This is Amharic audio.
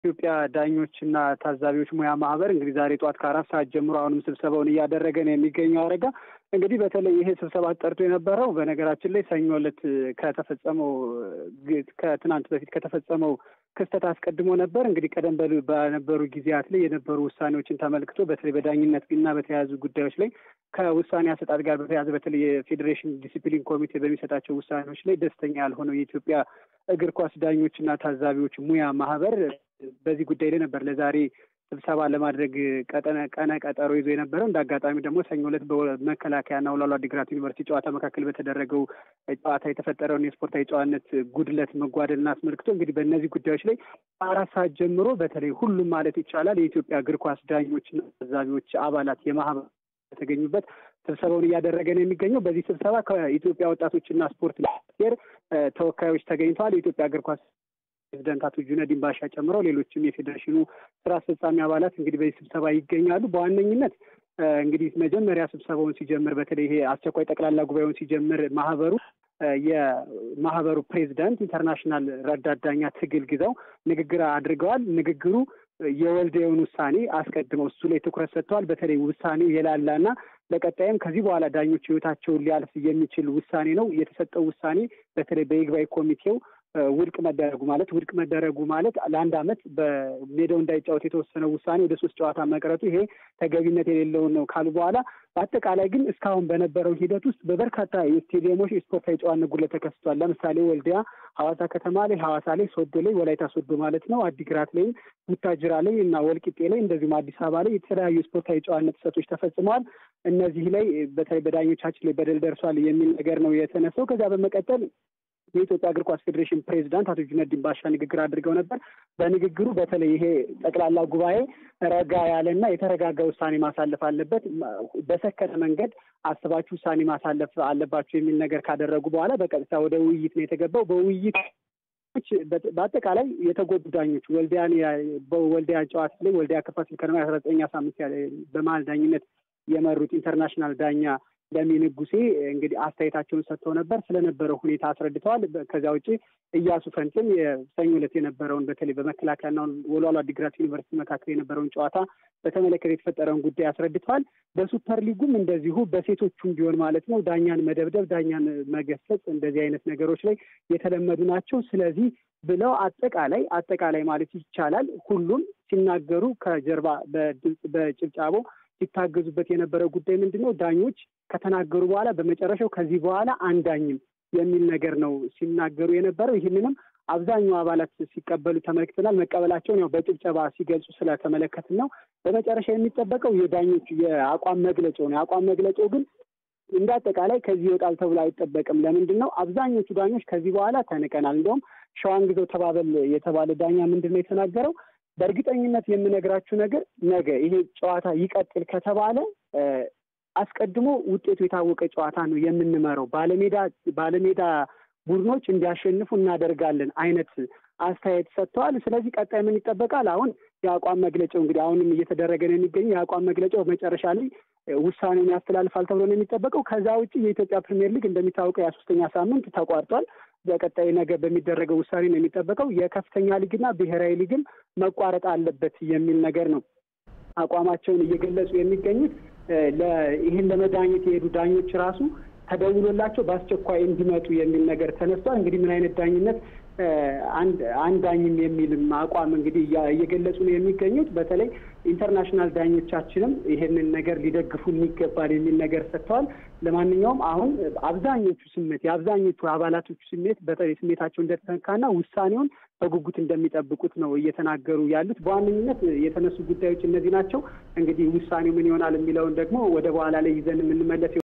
ኢትዮጵያ ዳኞችና ታዛቢዎች ሙያ ማህበር እንግዲህ ዛሬ ጠዋት ከአራት ሰዓት ጀምሮ አሁንም ስብሰባውን እያደረገ ነው የሚገኘው። አረጋ እንግዲህ በተለይ ይሄ ስብሰባ ጠርቶ የነበረው በነገራችን ላይ ሰኞ ዕለት ከተፈጸመው ከትናንት በፊት ከተፈጸመው ክስተት አስቀድሞ ነበር። እንግዲህ ቀደም በሉ በነበሩ ጊዜያት ላይ የነበሩ ውሳኔዎችን ተመልክቶ በተለይ በዳኝነት እና በተያያዙ ጉዳዮች ላይ ከውሳኔ አሰጣጥ ጋር በተያያዘ በተለይ የፌዴሬሽን ዲሲፕሊን ኮሚቴ በሚሰጣቸው ውሳኔዎች ላይ ደስተኛ ያልሆነው የኢትዮጵያ እግር ኳስ ዳኞችና ታዛቢዎች ሙያ ማህበር በዚህ ጉዳይ ላይ ነበር ለዛሬ ስብሰባ ለማድረግ ቀጠነ ቀነ ቀጠሮ ይዞ የነበረው እንደ አጋጣሚ ደግሞ ሰኞ ዕለት በመከላከያና ወላሉ አዲግራት ዩኒቨርሲቲ ጨዋታ መካከል በተደረገው ጨዋታ የተፈጠረውን የስፖርታዊ ጨዋነት ጉድለት መጓደልን አስመልክቶ እንግዲህ በእነዚህ ጉዳዮች ላይ አራት ሰዓት ጀምሮ በተለይ ሁሉም ማለት ይቻላል የኢትዮጵያ እግር ኳስ ዳኞችና ታዛቢዎች አባላት የማህበር የተገኙበት ስብሰባውን እያደረገ ነው የሚገኘው። በዚህ ስብሰባ ከኢትዮጵያ ወጣቶችና ስፖርት ሚኒስቴር ተወካዮች ተገኝተዋል። የኢትዮጵያ እግር ኳስ ፕሬዚደንት አቶ ጁነዲን ባሻ ጨምሮ ሌሎችም የፌዴሬሽኑ ስራ አስፈጻሚ አባላት እንግዲህ በዚህ ስብሰባ ይገኛሉ። በዋነኝነት እንግዲህ መጀመሪያ ስብሰባውን ሲጀምር በተለይ ይሄ አስቸኳይ ጠቅላላ ጉባኤውን ሲጀምር ማህበሩ የማህበሩ ፕሬዚዳንት ኢንተርናሽናል ረዳት ዳኛ ትግል ግዛው ንግግር አድርገዋል። ንግግሩ የወልዲያውን ውሳኔ አስቀድመው እሱ ላይ ትኩረት ሰጥተዋል። በተለይ ውሳኔው የላላና ለቀጣይም ከዚህ በኋላ ዳኞች ህይወታቸውን ሊያልፍ የሚችል ውሳኔ ነው። የተሰጠው ውሳኔ በተለይ በይግባኝ ኮሚቴው ውድቅ መደረጉ ማለት ውድቅ መደረጉ ማለት ለአንድ ዓመት በሜዳው እንዳይጫወት የተወሰነው ውሳኔ ወደ ሶስት ጨዋታ መቅረቱ ይሄ ተገቢነት የሌለውን ነው ካሉ በኋላ በአጠቃላይ ግን እስካሁን በነበረው ሂደት ውስጥ በበርካታ የስቴዲየሞች የስፖርታዊ ጨዋነት ጉድለት ተከስቷል። ለምሳሌ ወልዲያ፣ ሐዋሳ ከተማ ላይ፣ ሐዋሳ ላይ፣ ሶዶ ላይ፣ ወላይታ ሶዶ ማለት ነው፣ አዲግራት ላይም፣ ቡታጅራ ላይ እና ወልቂጤ ላይ እንደዚሁም አዲስ አበባ ላይ የተለያዩ የስፖርታዊ ጨዋነት ጥሰቶች ተፈጽመዋል። እነዚህ ላይ በተለይ በዳኞቻችን ላይ በደል ደርሷል የሚል ነገር ነው የተነሳው። ከዚያ በመቀጠል የኢትዮጵያ እግር ኳስ ፌዴሬሽን ፕሬዚዳንት አቶ ጁነዲን ባሻ ንግግር አድርገው ነበር። በንግግሩ በተለይ ይሄ ጠቅላላ ጉባኤ ረጋ ያለና የተረጋጋ ውሳኔ ማሳለፍ አለበት፣ በሰከነ መንገድ አስባችሁ ውሳኔ ማሳለፍ አለባችሁ የሚል ነገር ካደረጉ በኋላ በቀጥታ ወደ ውይይት ነው የተገባው። በውይይት በአጠቃላይ የተጎዱ ዳኞች ወልዲያን በወልዲያ ጨዋታ ላይ ወልዲያ ከፋሲል ከነማ የአስራ ዘጠኛ ሳምንት በመሀል ዳኝነት የመሩት ኢንተርናሽናል ዳኛ ለሚ ንጉሴ እንግዲህ አስተያየታቸውን ሰጥተው ነበር። ስለነበረው ሁኔታ አስረድተዋል። ከዚያ ውጭ እያሱ ፈንትም የሰኞ ዕለት የነበረውን በተለይ በመከላከያና ወልዋሎ አዲግራት ዩኒቨርሲቲ መካከል የነበረውን ጨዋታ በተመለከተ የተፈጠረውን ጉዳይ አስረድተዋል። በሱፐር ሊጉም እንደዚሁ በሴቶቹም ቢሆን ማለት ነው ዳኛን መደብደብ፣ ዳኛን መገሰጽ እንደዚህ አይነት ነገሮች ላይ የተለመዱ ናቸው። ስለዚህ ብለው አጠቃላይ አጠቃላይ ማለት ይቻላል ሁሉም ሲናገሩ ከጀርባ በድምፅ በጭብጫቦ ሲታገዙበት የነበረው ጉዳይ ምንድን ነው? ዳኞች ከተናገሩ በኋላ በመጨረሻው ከዚህ በኋላ አንዳኝም የሚል ነገር ነው ሲናገሩ የነበረው። ይህንንም አብዛኛው አባላት ሲቀበሉ ተመልክተናል። መቀበላቸውን ያው በጭብጨባ ሲገልጹ ስለተመለከትን ነው። በመጨረሻ የሚጠበቀው የዳኞቹ የአቋም መግለጫው ነው። የአቋም መግለጫው ግን እንደ አጠቃላይ ከዚህ ይወጣል ተብሎ አይጠበቅም። ለምንድን ነው? አብዛኞቹ ዳኞች ከዚህ በኋላ ተንቀናል። እንዲሁም ሸዋንግዘው ተባበል የተባለ ዳኛ ምንድን ነው የተናገረው? በእርግጠኝነት የምነግራችሁ ነገር ነገ ይሄ ጨዋታ ይቀጥል ከተባለ አስቀድሞ ውጤቱ የታወቀ ጨዋታ ነው የምንመራው፣ ባለሜዳ ባለሜዳ ቡድኖች እንዲያሸንፉ እናደርጋለን አይነት አስተያየት ሰጥተዋል። ስለዚህ ቀጣይ ምን ይጠበቃል? አሁን የአቋም መግለጫው እንግዲህ አሁንም እየተደረገ ነው የሚገኘው። የአቋም መግለጫው መጨረሻ ላይ ውሳኔውን ያስተላልፋል ተብሎ ነው የሚጠበቀው። ከዛ ውጭ የኢትዮጵያ ፕሪሚየር ሊግ እንደሚታወቀው የሶስተኛ ሳምንት ተቋርጧል። በቀጣይ ነገ በሚደረገው ውሳኔ ነው የሚጠበቀው። የከፍተኛ ሊግና ብሔራዊ ሊግም መቋረጥ አለበት የሚል ነገር ነው አቋማቸውን እየገለጹ የሚገኙት። ይህን ለመዳኘት የሄዱ ዳኞች ራሱ ተደውሎላቸው በአስቸኳይ እንዲመጡ የሚል ነገር ተነስቷል። እንግዲህ ምን አይነት ዳኝነት አንድ ዳኝም የሚልም አቋም እንግዲህ እየገለጹ ነው የሚገኙት። በተለይ ኢንተርናሽናል ዳኞቻችንም ይሄንን ነገር ሊደግፉን ይገባል የሚል ነገር ሰጥተዋል። ለማንኛውም አሁን አብዛኞቹ ስሜት የአብዛኞቹ አባላቶቹ ስሜት በተለይ ስሜታቸው እንደተነካና ውሳኔውን በጉጉት እንደሚጠብቁት ነው እየተናገሩ ያሉት። በዋነኝነት የተነሱ ጉዳዮች እነዚህ ናቸው። እንግዲህ ውሳኔው ምን ይሆናል የሚለውን ደግሞ ወደ በኋላ ላይ ይዘን የምንመለስ